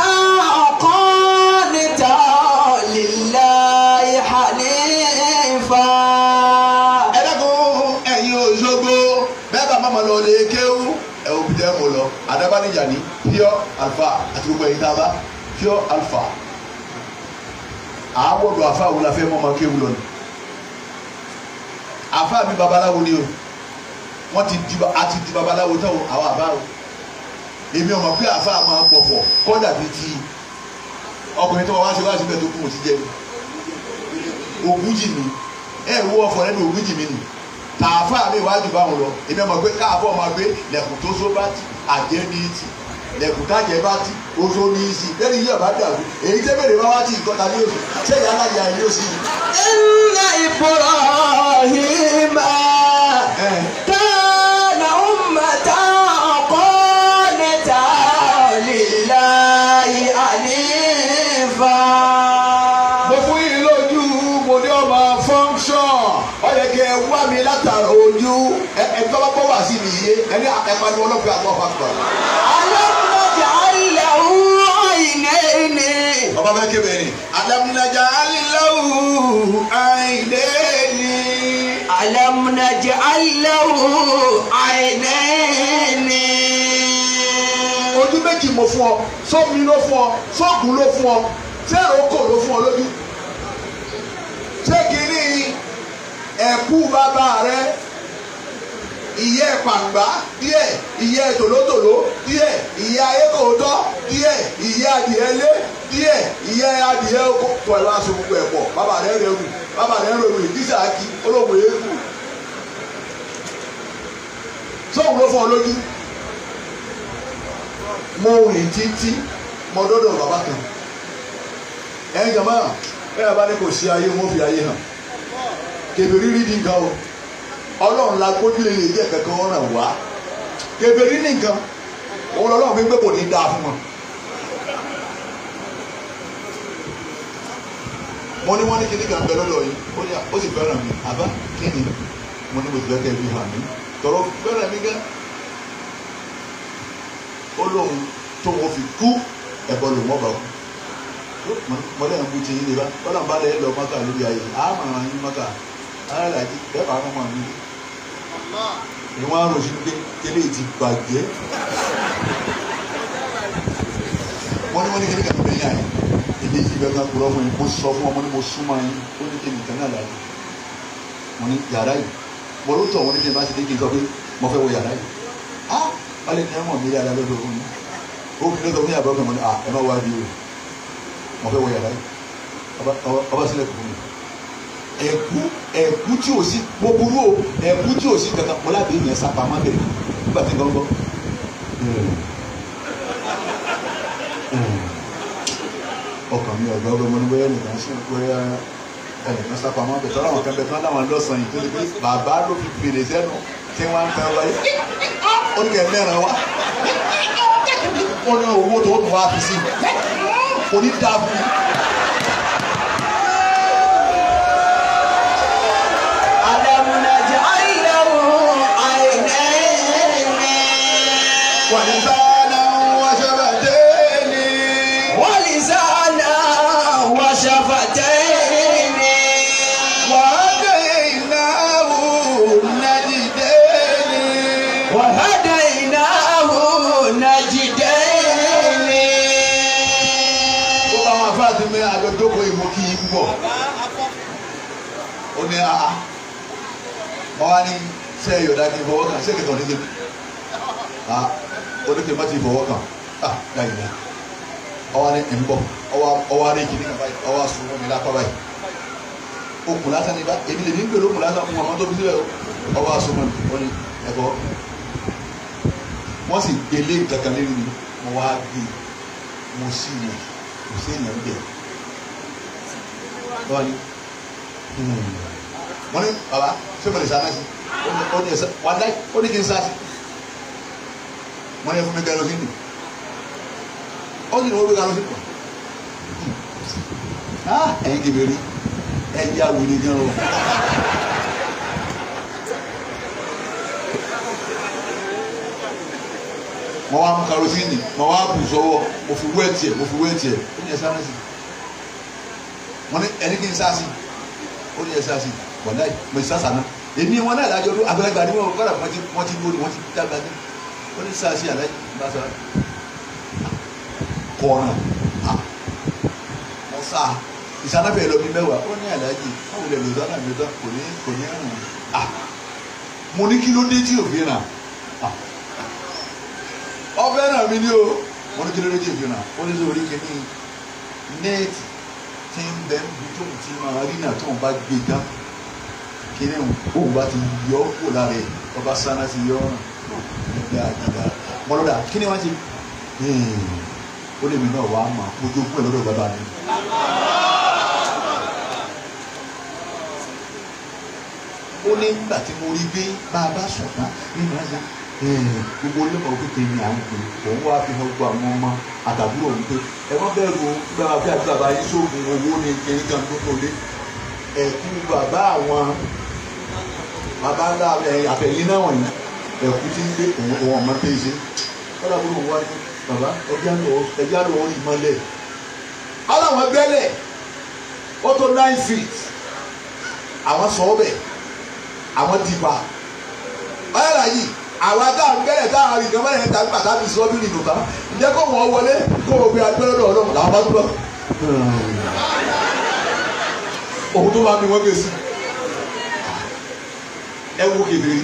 قانتا لله حنيفا ẹ dákun ẹ̀yin Òṣogbo bẹ́ẹ̀ bá mọ̀mọ́ lọ lè kéwú ẹ ò bí dẹ́mu lọ Adábánijà ní pure alpha àti gbogbo ẹ̀yin tá a bá pure alpha àwọn ọ̀dọ̀ àfa wo la fẹ́ mọ̀mọ́ kéwú lọ ni àfa mi babaláwo ni o wọ́n ti di àti di babaláwo tán o àwọn àbá o èmi ọmọ pé àfa máa pọ̀fọ̀ kọ́dà bíi ti ọkùnrin tó wá wá sí wá síbẹ̀ tó kún òtí jẹ́ mi ògúnjì mi ẹ wo ọ̀fọ̀ lẹ́nu ògúnjì mi nì tààfà mi wájú báwọn lọ èmi ọmọ pé káàfọ̀ ọmọ gbé lẹ́kùn tó só bá ti àjẹ́ ní ti lẹ́kùn tájẹ bá ti oṣù ní í sí lẹ́nu yíyọ̀ bá dàrú èyí tẹ́ bèrè bá wá tí ìkọta ní oṣù ṣé ìyá aláya yìí ó sì ní. إن إبراهيم ẹ كان أمة قانتا لله حنيفا mo fún yín lójú mo ní ọmọ function ó yẹ kí ẹ wá mi látara ojú ẹ ẹ tọ́lá bọ́ wá sí mi yé ẹ ní ẹ̀pani ọlọ́pàá àti ọ̀fà gbà. ألم نجعل له عينين ọba bẹ kébé ni adamunaja alilawu àìlèni. ألم نجعل له عينين ojú méjì mo fún ọ sómi ló fún ọ sóògùn ló fún ọ sẹ́rọ̀ oko ló fún ọ lójú. ṣé kìíní ẹ̀kú bàbá rẹ ìyẹ́ pàǹgbá díẹ̀ ìyẹ́ tòlótòló díẹ̀ ìyẹ́ ayékòótọ́ díẹ̀ ìyẹ́ adìẹ lé díẹ̀ ìyẹ́ adìẹ oko pọ̀ ẹ̀ wá so gbogbo ẹ̀ pọ̀ bàbá rẹ̀ rẹ̀ wù bàbá rẹ̀ rẹ̀ wù ìdísà kí olóògùn yẹn kù. sóògùn ló fún ọ lójú mo rìn títí mo dọ́dọ̀ bàbá kan ẹ̀yin jama bẹ́ẹ̀ bá ní kò sí ayé wọn fi ayé hàn kèbèrè rí di nǹkan o ọlọ́run la gbójúlé lè jẹ́ kankan ọ̀ràn wá kèbèrè ní nǹkan òun lọ́lọ́run fi gbé kò ní dáa fún wọn. mo ní wọ́n ní kíní kan bẹ lọ́dọ̀ yìí ó ní ó sì fẹ́ràn mi àbá kíni mo ní mo sì fẹ́ kẹ́ ẹ fi hàn mí tọrọ fẹ́ràn mi gẹ́ ó lóun tó wọn fi kú ẹ̀bọ lòun ọba kú mọlẹ́ ń bu ti yín lè bá bọ́lá ń bá lẹ́ lọ mọ́kà lórí ayé àmọ́ àwọn yín mọ́kà aláàjì bẹ́ẹ̀ bá wọn mi ni wọ́n á rò sínú pé tẹ́lẹ̀ ti bàjẹ́ wọ́n ní wọ́n ní kíni kàtó bẹ́ẹ̀ yá yẹn ilé yìí bẹ́ẹ̀ kan kúrọ́ fún yín mo sọ fún wọn mo ní mo súnmọ́ yín ó ní kíni kan náà láàyè mo ní yàrá yìí mo ló tọ̀ wọ́n ní kíni bá ti dé kí n sọ pé mo fẹ́ wọ yàrá yìí ah wọ́n lè ní ẹ̀wọ̀n mi yàrá lọ́dọ̀ fún mi ó fi lọ́dọ̀ fún yàrá bọ́ọ̀kì mo ní ah ẹ má wá bí o mo fẹ́ wọ yàrá yìí ọba- ọba- ọba sílẹ̀ kò fún mi ẹ̀kú ẹ̀kú tí o sí mo burú o ẹ̀kú tí o sí kankan mo lábẹ́ yẹn sápá má bẹ̀rẹ̀ nígbà tí nǹkan gbọ́. ọkàn mi ọ̀gá ọgbẹ́ mo ní bóyá nìkan sí bóyá ẹnìkan sápá má bẹ̀rẹ̀ tọ́lá àwọn kan bẹ̀ tán láwọn lọ́sàn yìí tó lè pé bàbá ló fi fèrè sẹ́nu tí wọ́n ń tẹ́ wáyé ó ní kẹ́ mẹ́rin wá wọ́n ní owó tó tún wá fi sí kò ní dáa fún mi. ألم نجعل له عينين ولسانا وشفتين ولسانا وشفتين وهديناه النجدين وهديناه نجدين ó bá wọn afáàtì mi àjọjókòó ìmọ̀ kí yín púpọ̀ ó ní a mọ wá ní ṣe ìyọ̀dá kí n fọwọ́ kàn ṣé kìtàn ní débi a oníkè má ti fọwọ́ kàn a láyé náà ọwọ́ ní ẹ̀ ń bọ̀ ọwọ́ adé kìíní kan báyìí ọwọ́ sùn fún mi lápá báyìí okùn lásán ní bá èmi lè ní gbèrò okùn lásán fún ọmọ tó fi sílẹ̀ o ọwọ́ sùn fún mi ó ní ẹ̀fọ́ wọ́n sì gbélé kankan lérí mi mo wá gbé mo sì wò kò sí èèyàn bẹ̀ wọ́n ní wọ́n ní baba ṣé mo lè sá náà sí ó ní ẹ̀sẹ̀ wọ́n dá ó ní kí n sá sí wọ́n ní ẹ fún mi gẹlosíìnì ó sì ní wọ́n gbé gẹlosíìnì ah ẹ̀yin kébèrè ẹ̀ yá wuli gan o. mo wá mú karosíìnì mo wá bù sọ́wọ́ mo fi wé tiẹ̀ mo fi wé tiẹ̀ ó ní ẹ sá náà sí wọ́n ní ẹni kí n sá sí ó ní ẹ sá sí wàláì mo ti sá sànà èmi wọn náà lájọ ọdún àgbàlagbà ni wọn kọ́ra wọ́n ti wọ́n ti lórí wọ́n ti dàgbà ní ó ní sá sí àlàyé bá sá kọ́ọ̀nà mo sá ìsánáfẹ́ lọ bí mẹ́wàá ó ní àlàyé báwo lè lò sánà mi tán kò ní kò ní rùn ah mo ní kí ló dé tí òfin rà ah ọfẹ náà mi ni o mo ní kí ló dé tí òfin rà ó ní sọ orí kìíní nẹ́ẹ̀tì tí ń bẹ ń bi tóun ti máa rí náà tóun bá gbé tán kíní òun bá ti yọ ọ́ kó lára ẹ̀ ọba sáná ti yọ ọ́ràn nígbà àgbàdà mọ́lọ́dà kíní wọ́n ti ó lè mi náà wá mà ojú ogún ẹ̀ lọ́dọ̀ bàbá mi. ó ní nígbà tí mo rí gbé bá a bá sùn tán nínú ẹsẹ̀ gbogbo olóòmọ kékeré ni à ń pè òun wá fi hàn gbogbo àwọn ọmọ àtàbúrò òun pé ẹ má bẹ̀rù o bí bàbá bí àti bàbá yín sóògùn owó ní kiri kan tó tó lé ẹ̀kú bàbá àwọn bàbá ńlá àfẹ̀yìn náà wọ̀nyí ẹ̀kú tí ń gbé òun òun ọmọ tẹ́ ṣe kọ́dà bó lóun wá ní bàbá ẹja ló ń rí mọ́lẹ̀ aláwọn gbẹ́lẹ̀ ó tó nine feet àwọn sọ ọ́ bẹ̀ àwọn dìbà ọ̀yàrá yìí àwọn adáhùn gbẹ́lẹ̀ táwọn àrùn ìjọba yẹn tàbí pàtàkì sọ́bí nìlú ká ǹjẹ́ kó wọ́n wọlé kó o gbé agbẹ́rẹ́ lọ́wọ́ lọ́wọ́ làwọn bá tó lọ. òun tó máa mi wọ́n gbé sí ẹ wo kékeré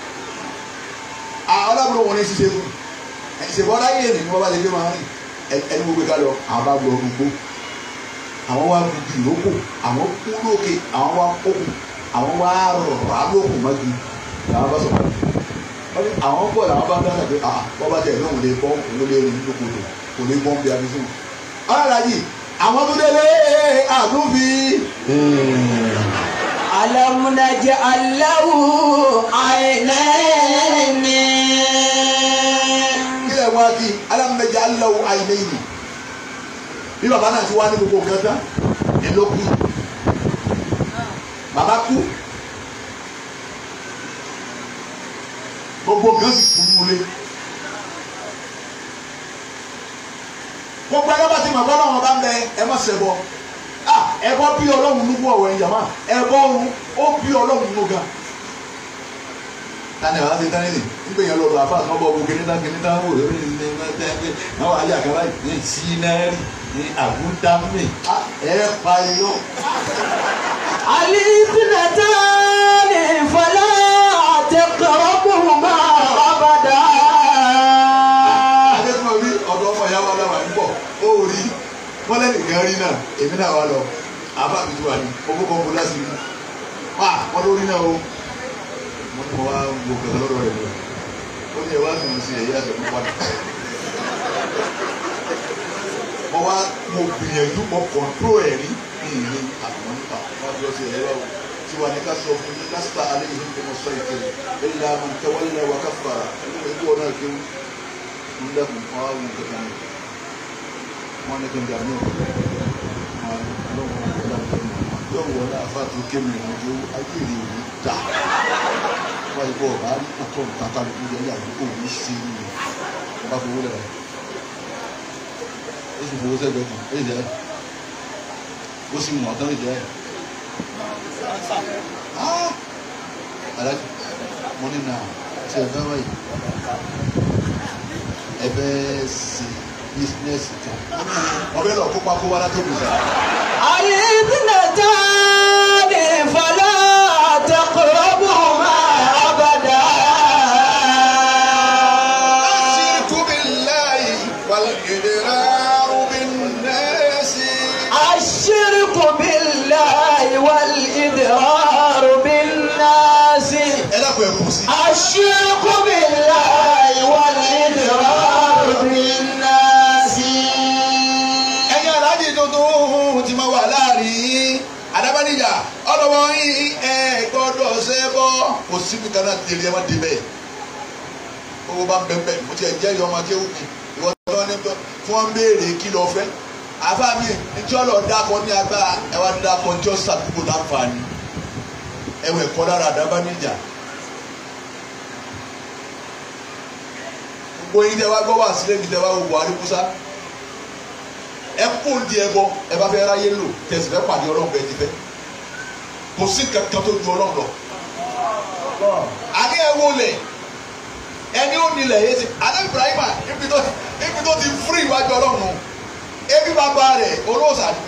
àwọn alábùrò wọn ní ṣiṣẹ́ fún ìṣèbọ̀ láyé èmi ni wọ́n bá ti gbé máa rìn ẹni gbogbo ká lọ àwọn bá gbọ́ gbogbo àwọn wá gbogbo ìlókò àwọn kú lókè àwọn wá kókò àwọn wá rọ̀rọ̀ alókùn mọ́gi làwọn bá sọ̀rọ̀ àwọn bọ̀ làwọn bá dáná pé ah wọ́n bá tẹ̀ lóhùn lè bọ́ òun lè rìn lókòtò kò lè bọ́ bí abisú. ọ̀rọ̀ yìí àwọn tó délé àdúbí. ألم نجعل له عينين kílẹ̀ wọn kí alámẹ́jẹ aláwọ̀ àìlẹ́yìn bí bàbá náà ti wá ní gbogbo nǹkan tán ní ló kú bàbá kú gbogbo nǹkan sì kú nulẹ̀ gbogbo ẹgbẹ́ bá ti mọ̀ bọ́ lọ́wọ́ bá ń bẹ ẹ má ṣẹbọ ah ẹbọ bí ọlọ́run nínú ọ̀wọ́ ẹ̀yà máa ẹbọ ọ̀run ó bí ọlọ́run nínú ga tani àwọn ti tani ni nígbà yẹn lọ́dọ̀ àfa àti ọbọ̀ ògùn kìnìtà kìnìtà wò lórí ní ní ní ní àwọn ayé àkàrà ní sinari ní àbúdámì ẹ pa iyọ. الاثنتان فلا تقربهما أبدا adékùnrin rí ọ̀dọ̀ ọmọ ìyá wa láwa ń bọ̀ ó rí wọ́n lẹ́nu ìgbà rí náà èmi náà wà lọ àbá mi ti wà ní owó kan kó láti rí wà wọ́n lórí náà o wọ́n ní mo wá wo kẹ̀kẹ́ lọ́dọ̀ rẹ̀ lọ ó ní ẹ̀wá sì ń sin ẹ̀yà àgbẹ̀ fún padà mo wá mo gbìyànjú mo kọ̀ǹtró ẹ̀ rí ní ìlú àwọn nípa wọ́n jọ sí ẹ̀yà o tí wà ní ká sọ fún yín lásìkò alẹ́ yìí kò mọ̀ sọ ìkẹlẹ̀ ẹ̀ ńlá mo tẹ́wọ́lẹ̀ wà ká fara ẹ̀ ń bọ̀ náà kéwù ń dẹ́kun fún àwọn nǹkan kan wọn ní kí n dàbí ọ̀pọ̀ wọn lọ́wọ́ yóò wọ ní àfáàtú kémi ìrìnàjò ayé rè ní dà wọ́n yìí bọ̀ ọ̀bá rí pàtó tata ló ń yẹ àdúgbò ní sí i ní ọba fowó lẹ̀ ó sì fowó sẹ́gbẹ̀ẹ́ kan ó jẹ́ ó sì mọ̀ ọ́tán ìjẹ́ alájú mo ní nà ṣe ẹ̀fẹ́ wáyé ẹ̀fẹ́ sí bísínẹ́sì kan ọbẹ̀ lọ kópa kó wá látó gbèsè. الاثنتان فلا تقربهما أبدا الشرك بالله والإدرار بالناس الشرك بالله والإدرار بالناس ẹ dákun ẹ kù sí. الشرك بالله والإدرار بالناس ẹ̀yin aláàjì tuntun ti máa wà láàrin adábánijà ọlọ́wọ́ yín ẹ gbọ́dọ̀ ṣe bọ́ kò síbi kan náà tẹ̀lé ẹ má dé bẹ́ẹ̀ owó bá ń bẹ́ẹ̀ bẹ́ẹ̀ mo ti ẹ̀ jẹ́ ìyọ́ ọmọ akéwù mi ìwọ tó wọ́n ní bọ́ tí wọ́n ń béèrè kí lọ fẹ́ àfa mi njẹ́ ọlọ́ dákọ̀ ní agbára ẹ wá dákọ̀ njẹ́ sàdúgbò láǹfààní ẹ wẹ̀ kọ́ lára adábánijà gbogbo yín tẹ wá gbọ́ wá sílẹ̀ mi tẹ wá wo Buhari Musa ẹ kó di ẹ bọ ẹ bá fẹ́ ráyé lò tẹsí fẹ́ pàdé Ọlọ́run bẹ́ẹ̀ ti fẹ́ kò sí kankan tó ju Ọlọ́run lọ. àní ẹ wo lẹ ẹni ó nílẹ̀ yé ti adé Ibrahima ibi tó ibi tó ti fúri iwájú Ọlọ́run nù ebi bàbá rẹ̀ olóòsà ni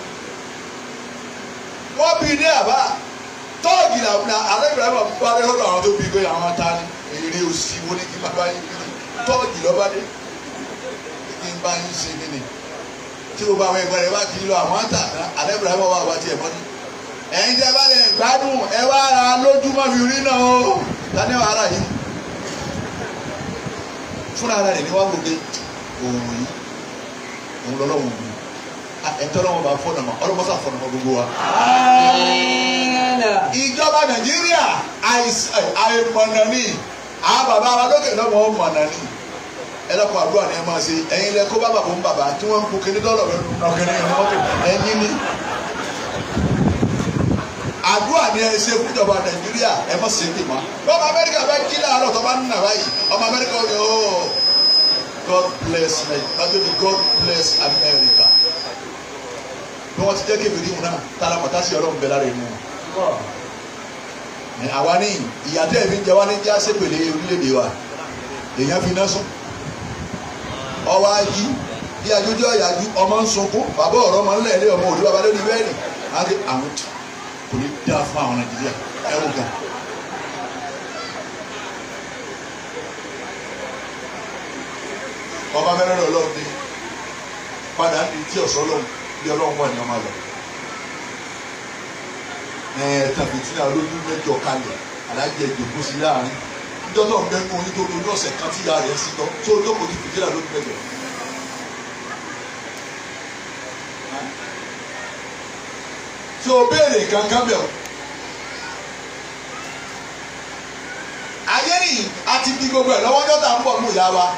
wọ́n bí ní àbá tọ́ọ̀gì náà adé Ibrahima bá dé lọ́dọ̀ àwọn tó bí gbé àwọn ta ni èrè òsì wo ni kí bàbá yín bí tọ́ọ̀gì lọ́ba dé kí n bá yín ṣe kí ni tí o bá àwọn ẹgbẹ́ rẹ bá kì í lọ àwọn àtà àdébùrẹ́ bá wà wá tiẹ̀ mọ́ni. ẹ̀yin tẹ́ bá lè gbádùn ẹ wá ra lójúmọ́ fi rí náà o tani wàá rà yìí. fúnra ara rẹ̀ ni wọ́n gbogbo òun yìí òun lọ́lọ́run òun ẹ̀ńtọ́ lọ́wọ́ bá fọ́nà mọ́ ọlọ́mọ́sà fọ́nà mọ́ gbogbo wa. آمين ìjọba nàìjíríà àìs- àìmọ̀nà ni àwọn bàbá wa lókè lọ́wọ́ mọ̀nà ni ẹlẹ́kọ̀ọ́ àdúrà ni ẹ máa ṣe ẹ̀yin lẹ kó bá bàbá ń bàbá tí wọ́n ń kó kíní dọ́lọ̀ rẹ̀ nọ̀kẹ́ni ẹ̀ mọ́tò ẹ̀yin ni. àdúrà ni ẹ ṣe fún ìjọba nàìjíríà ẹ má ṣe pè má. bọ́ọ̀mù amẹ́ríkà bá jí láàárọ̀ tó bá ń nà báyìí ọmọ amẹ́ríkà ó yẹ ó God bless Nigeria God bless America. bí wọ́n ti jẹ́ kébìrì mu náà tálá mọ̀tá sí ọlọ́run bẹ́ẹ̀ lára inú wọn ẹ, àwa ní ìyàtọ̀ ẹ̀mí jẹ wá ní jẹ́ àṣepèlé orílẹ̀-èdè wa èèyàn fi iná sùn ọwọ́ ají bí ajójú ọ̀yàjú ọmọ ń sunkún bàbá ọ̀rọ̀ ọmọ ńlẹ̀ ilé ọmọ òdu bàbá lórí bẹ́ẹ̀ni àti àwọn tí kò ní dáa fún àwọn nàìjíríà ẹ wò gan. ọba mẹ́rẹ́rẹ́ ọlọ́run ní padà ní tí ọ̀sọ́ ọlọ́run bí ọlọ́run wà ní ọmọ àlọ́ tàbí tí náà lójú mẹ́jọ kalẹ̀ alájẹ ìdòkó sí láàrin níjọ́ náà ń bẹ́nu nítorí ojú ọ̀sẹ̀ kan tí ìyá rẹ̀ sí tán tó olóko ti fìdí náà lójú mẹ́jọ. tí o béèrè kankan bẹ̀ o. ayé nìyí a ti di gbogbo ẹ̀ lọ́wọ́ dọ́tà ń bọ̀ mú ìyá wa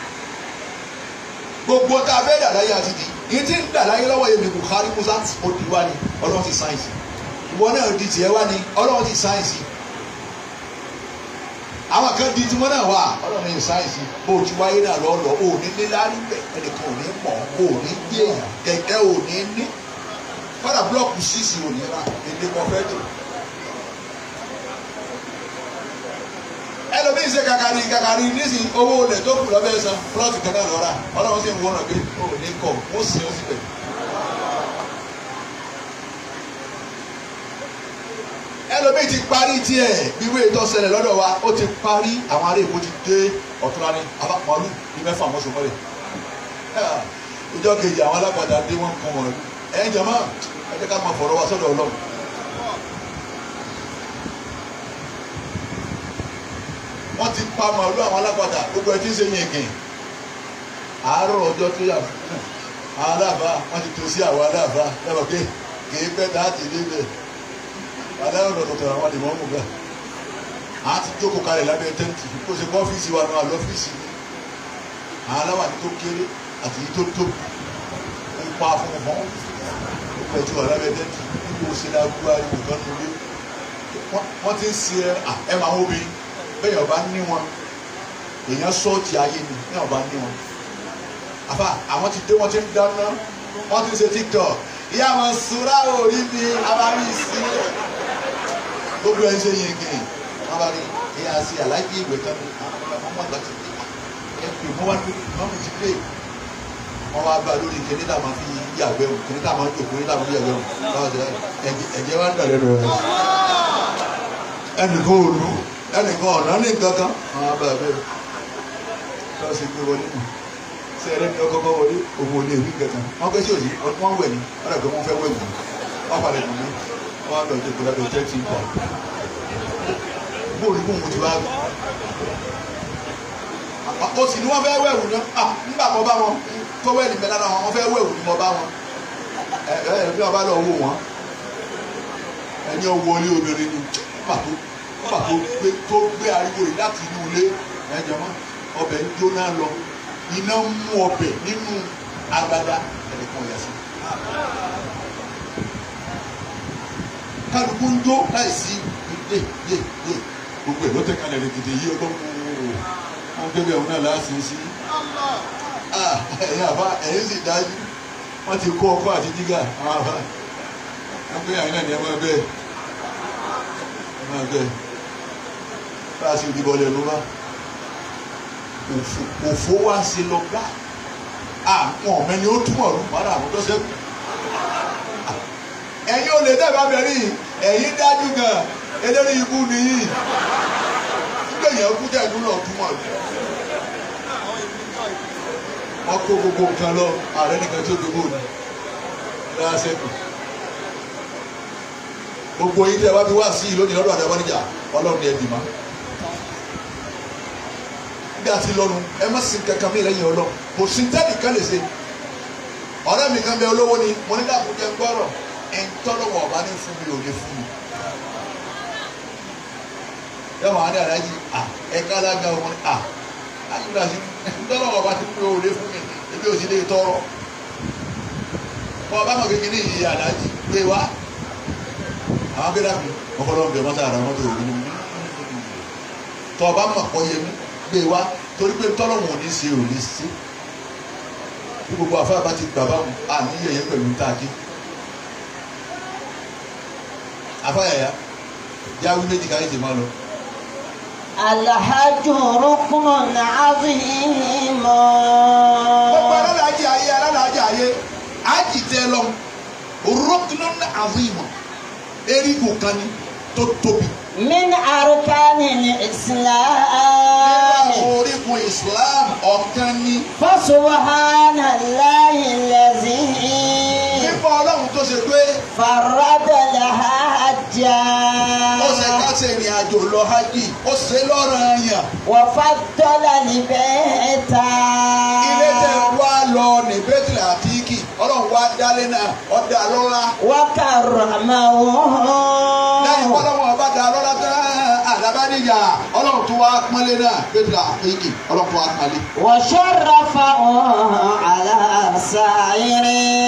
gbogbo tá a fẹ́ dà láyé àti di yìí ti ń dà láyé lọ́wọ́ yẹn mi Buhari Musa ó di wá ní ọlọ́run ti sáyẹ̀nsì ìwọ náà di tiẹ̀ wá ní ọlọ́run ti sáyẹ̀nsì àwọn kan di tiwọn náà wà ọlọ́run ti sáyẹ̀nsì bó o ti wáyé náà lọ́ọ̀lọ́ o ò ní ní lárí bẹ̀ ẹnìkan ò ní mọ̀ o ò ní gbé èèyàn kẹ̀kẹ́ ò ní ní fọ́dà búlọ́ọ̀kù sísì ò ní ra èdè kan fẹ́ tó. ẹlòmíín ṣe kàkàrí kàkàrí nísìnyí owó olè tó kù lọ́bẹ̀ san plọ́ọ̀tì kan náà lọ́ra ọlọ́run sì ń wọ́n náà pé o ò ní kọ̀ ó sì ó sì bẹ̀. ẹlòmíì ti parí tiẹ̀ bí wéé tó ṣẹlẹ̀ lọ́dọ̀ wa ó ti parí àwọn ará èkó ti dé ọ̀túnra ní abápọ̀lù ní mẹ́fà mọ́sùn mọ́lẹ̀ ìjọ kejì àwọn alágbàdá dé wọ́n kún wọn ẹ̀yin jama ẹ jẹ́ ká máa fọ̀rọ̀ wá sọ́dọ̀ ọlọ́run. wọ́n ti pa màálù àwọn alágbàdá gbogbo ẹ ti ń ṣe yín kìn àárọ̀ ọjọ́ tó yà fún àwọn aláàbá wọ́n ti tó sí àwọn aláàbá lẹ́wọ̀n pé kì í pẹ́ tá a ti dé bẹ́ẹ̀ adáyọ̀ lọ́dọ̀ tọ̀rọ̀ àwọn àdìmọ́ mú bẹ́ẹ̀ à á ti jókòó kalẹ̀ lábẹ́ tẹ́ǹtì kó o ṣe kọ́ ọ́fíìsì wa náà lọ́fíìsì àwọn aláwàdí tó kéré àti yìí tó tóbi ń pa fún un fún un pẹ̀tù wà lábẹ́ tẹ́ǹtì níbi òṣèlú agbúgbà ìwò kan ní ilé wọ́n ti ń ṣe ẹ máa wọ́n bí bẹ́ẹ̀ ọba ní wọn èèyàn sọ́ọ̀tì ayé ni bẹ́ẹ̀ ọba ní wọn àfà àwọn ti dé wọ́n ti ń dáná wọ́n ti ń ṣe tiktok ìyá wọn sùúrà orí mi abárí sí gbogbo ẹ ṣe yẹn kìnnì wọn bá rí ìyá sí aláìkí ìwé tán ní ọmọ àgbà ti dé ẹ pè mọ wá ní mọmú ti dé wọn wá bá lórí kìnnì tá a máa fi yàgbẹ́ wọn kìnnì tá a máa jòkó kìnnì tá a máa fi yàgbẹ́ wọn báwo ṣe ẹ̀jẹ̀ wá ń dàlẹ́ lọ rẹ ẹnìkan ò lù ẹnìkan ọ̀nà ní nǹkan kan wọn bá bẹ́ẹ̀ lọ sí gbé wọlé nù sẹ́rẹ́ ní ọkọ̀ wọlé òun ò lè rí kankan wọ́n kẹ́ sí òsì wọ́n wẹ̀ ní wọ́n dàgbẹ́ wọ́n fẹ́ wẹ̀ wù wọ́n palẹ̀ nù mí wọ́n lọ sí ìgbàlódé jẹ́ ti bọ̀ bóòlù kó mo ti wá rí o sì ní wọ́n fẹ́ wẹ̀ wù ní ah nígbà kan bá wọn tó wẹ̀ ní mẹ́lára wọn wọ́n fẹ́ wẹ̀ wù ní mo bá wọn ẹ ẹ bí wọ́n bá lọ wò wọ́n ẹni wọlé obìnrin ni pàtó pàtó gbé tó gbé ariwo yìí láti inú ilé ẹ jẹ mọ́ ọbẹ̀ ń jóná lọ iná ń mú ọbẹ̀ nínú agbada ẹnìkan yà sí. kálukú ń jó láìsí yé yé yé gbogbo ẹ̀ ló tẹ̀ kalẹ̀ rẹ̀ gidi yí ọgbọ́n kúrò wọn gbé bẹ́ẹ̀ wọn náà láàsì sí. ẹ̀yin àbá ẹ̀yin sì dájú wọ́n ti kó ọkọ àti jígà àwọn àbá wọ́n gbé àyìn náà ní ẹ máa bẹ́ẹ̀ ẹ máa bẹ́ẹ̀ bá a sì dìbò lẹ́nu bá òfò òfò wá sí lọ gbá àwọn ọmọ ẹni ó túmọ̀ ọdún padà àwọn tó sẹ́kù. ẹ̀yin ò lè dẹ́gbà bẹ̀rẹ̀ yìí ẹ̀yin dájú gan eléré ikú nìyí nígbà yẹn kú tẹ̀ ẹ̀dún náà túmọ̀ ọdún. wọ́n kó gbogbo nǹkan lọ ààrẹ nìkan tí ó dógó ni lọ́wọ́ sẹ́kù. gbogbo yìí tẹ́ wá bí wá sí ìlú ní lọ́dọ̀ àdàbọ̀ níjà ọlọ́run ni ẹ dì má bí a ti lọ́nu ẹ má sin kankan mi lẹ́yìn ọlọ́ kò sí tẹ́lẹ̀ kan lè ṣe ọ̀rẹ́ mi kan bẹ olówó ni mo ní dàbò jẹ gbọ́rọ̀ ẹ̀ ń tọ́lọ́wọ̀ ọba ní fún mi ò lè fún mi yọ wọn adé alájí à ẹka alága wọn à ayélujára sí ntọ́lọ́wọ́ bá ti pé o lé fún mi ebi ò sí lè tọrọ kọ́ ọba mọ̀ kékeré yìí alájí pé wá àwọn akéde àpè ọkọlọ́wọ́ bẹ̀ mọ́tà àrà mọ́tò òbí mi tọ́ ọba mọ̀ kọ́ yẹ mi gbé wá torí pé ntọ́lọ́wọ́ ò ní ṣe ò ní ṣe bí gbogbo àfáà bá ti gbà báwọn àní yẹyẹ pẹ̀lú ntàkì àfáà yàyà jáwé méjì káyé ti máa lọ. الحج ركن عظيم gbogbo alálàájì ayé alálàájì ayé ájì tẹ lọ rọkùnún àzìmọ erigun kan ni tó tóbi. من أركان الإسلام nínú orígun islam ọ̀kan ni. فسبحان الله الذي nípa ọlọ́run tó ṣe pé فرد الحج ó ṣe ká ṣe ìrìn àjò lọ hajj ó ṣe lọ́ranyàn. وفضل البيت ilé tẹ wá lọ ní bẹ́tìlì àtìkì ọlọ́run wá dálé náà ọ̀dà lọ́la. وكرمه lẹ́yìn pọ́lọ́wọ́n ọba dá lọ́la tán àdàbàdìjà ọlọ́run tó wá pọ́nlé náà bẹ́tìlì àtìkì ọlọ́run tó wá pọ́nlé. وشرفه على سائر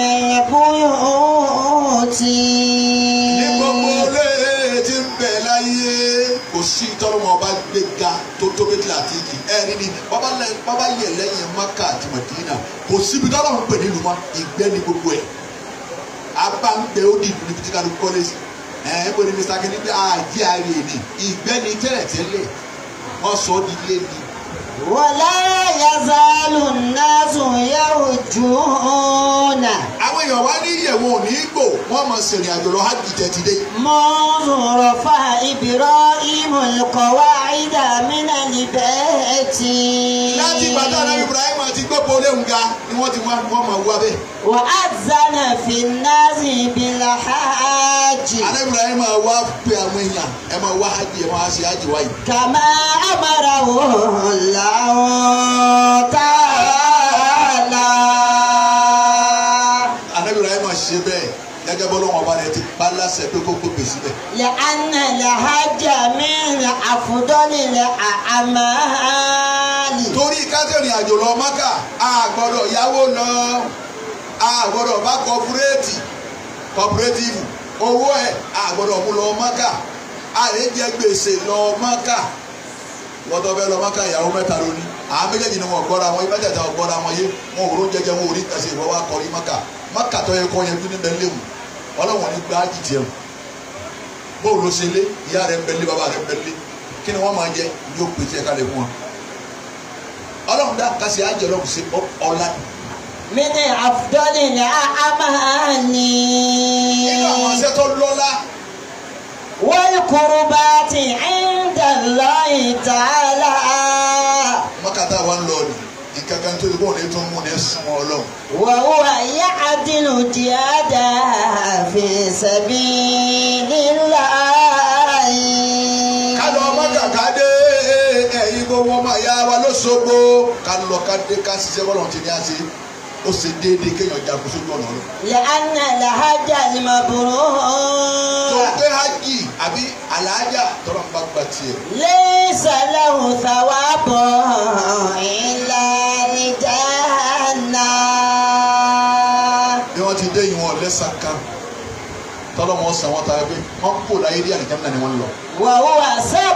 البيوت ní gbogbo olè tí ń bẹ láyé kò sí tọ́lọ́mọ ọba gbé ga tó tó bẹ́tìlì àtìkì ẹ̀rí ni bàbá lẹ- bàbá yẹ lẹ́yìn maka àti madina kò síbi tọ́lọ́mọ pè nílùú mọ́ ìgbẹ́ ni gbogbo ẹ̀ abáǹgbẹ́ ó dìbò níbi tí kálukú kọ́lé sí ẹ̀ ẹ́ bó ni mr kini bí àjẹ́ ààrẹ ni ìgbẹ́ ni tẹ́lẹ̀tẹ́lẹ̀ wọ́n sọ ọ́ di ilé ni ولا يزال الناس يرجون àwọn èèyàn wá ní ìyẹ̀wò òní gbò wọ́n mọ̀ sìnrìn àjò lọ hajj tẹ̀tí dé منذ رفع إبراهيم القواعد من البيت láti gbàdá náà ibrahim àti gbọ́pọ̀ léwu ga ni wọ́n ti wá wọ́n mọ̀ wá bẹ́ẹ̀. وأذن في الناس بالحج àná ibrahim wá pe àwọn èèyàn ẹ máa wá hajj ẹ máa ṣe hajj wáyé. كما أمره الله تعالى àná ibrahim ṣe bẹ́ẹ̀ gẹ́gẹ́ bọ́ lọ́wọ́ ọba rẹ̀ ti pa láṣẹ pé kó gbé síbẹ̀. لأن الحج من أفضل الأعمال torí kátẹ́rìn àjò lọ mọ́kà a gbọ́dọ̀ yáwó lọ a gbọ́dọ̀ bá kọpúrétì kọpúrétìfù owó ẹ̀ a gbọ́dọ̀ mú lọ mọ́kà a lè jẹ gbèsè lọ mọ́kà wọ́n tó fẹ́ lọ mọ́kà ìyàwó mẹ́ta lóní àwọn méjèèjì ni wọ́n gbọ́ra wọn ìbẹ́jẹ̀ta wọ́n gbọ́ra wọn yé wọn ò ró jẹjẹ wọn ò rí tẹ̀sí ìwọ́ wa kọrí mọ́kà mọ́kà tó yẹ kọ́ yẹn dún níbẹ̀ léwu ọlọ́wọ́n ní gbá jìjì ẹ̀wù bóòlù ló ṣe lé ìyá rẹ̀ ń bẹ lé bàbá rẹ̀ ń bẹ lé kí ni wọ́n máa jẹ yóò pèsè ẹ̀ka lè fún wọn ọlọ́run dá kásì ájọ ọlọ́run sí ọ̀la من أفضل الأعمال nínú àwọn ọ̀sẹ̀ tó lọ́lá والقربات عند الله تعالى mọ́kàtà wa ń lọ ni nǹkan kan tó yẹ kó ní tó ń mú ní súnmọ́ ọlọ́run وهو يعدل جهادا في سبيل الله ká lọ mọ́kà ká dé ẹ̀yin gbogbo ọmọ ìyá wa lóṣogbo ká lọ ká dé ká ṣiṣẹ́ bọ́lọ̀ tí ní á ṣe ó ṣe déédéé kéèyàn jagun sójú ọ̀nà ọlọ́run لأن الحج tó المبرور gbé hajj àbí àlàájá tọ́lọ́ ń bá gba tiẹ̀ ليس له ثواب إلا الجنة bí wọ́n ti dé ìwọ̀n lẹ́sàn kan tọ́lọ́ wọn sàn wọ́n tayọ pé wọ́n kó láyé dí àlìjánnà ni wọ́n lọ. وهو